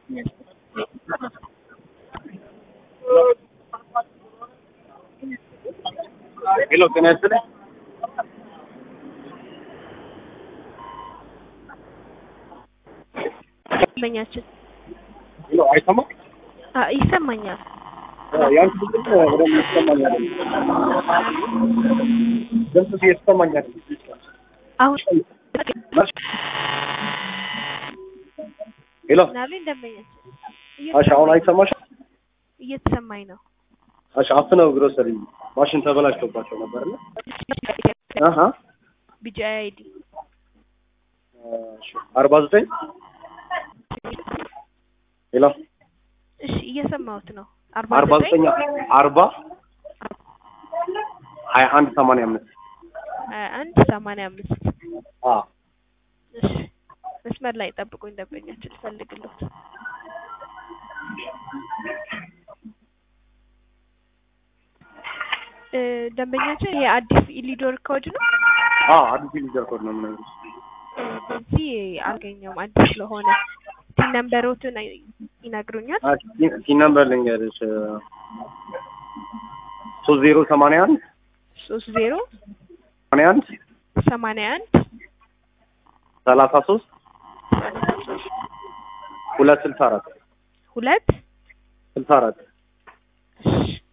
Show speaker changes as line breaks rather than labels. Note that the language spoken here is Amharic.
ሄሎ ጤና ይስጥልኝ።
ደንበኛችን
ሄሎ አይሰማም?
አ ይሰማኛል።
ያንቺ ድምፅ በደንብ ይሰማኛል። ድምፅሽ እየተሰማኝ አይደለም።
አሁን
ሄሎ
ምናሉኝ ደንበኛችን
እሺ፣ አሁን አይሰማሽም?
እየተሰማኝ ነው።
እሺ፣ አፍነው ግሮሰሪ ማሽን ተበላሽቶባቸው ነበርና አሀ
ቢጂአይ አይዲ
እሺ፣ አርባ ዘጠኝ ሄሎ
እሺ፣ እየሰማሁት ነው።
አርባ
አርባ
ዘጠኝ
ዘጠኝ
አርባ ሀያ አንድ ሰማንያ አምስት
ሀያ አንድ ሰማንያ አምስት
አ
እሺ፣ መስመር ላይ ጠብቁኝ ደንበኛችን ልፈልግሎት። እ ደንበኛችን የአዲስ ኢሊዶር ኮድ ነው።
አ አዲስ ሊደር ኮድ ነው የምነግርሽ።
እዚህ አልገኘውም አዲስ ስለሆነ ሲን ነምበሮትን አይ- ይነግሩኛል።
አ ቲን ነምበር ልንገርሽ ሶስት ዜሮ ሰማንያ አንድ
ሶስት ዜሮ
ሰማንያ አንድ
ሰማንያ አንድ
ሰላሳ ሶስት
ሰላሳ ሶስት
ሁለት ስልሳ አራት
ሁለት
ስልሳ አራት
እሺ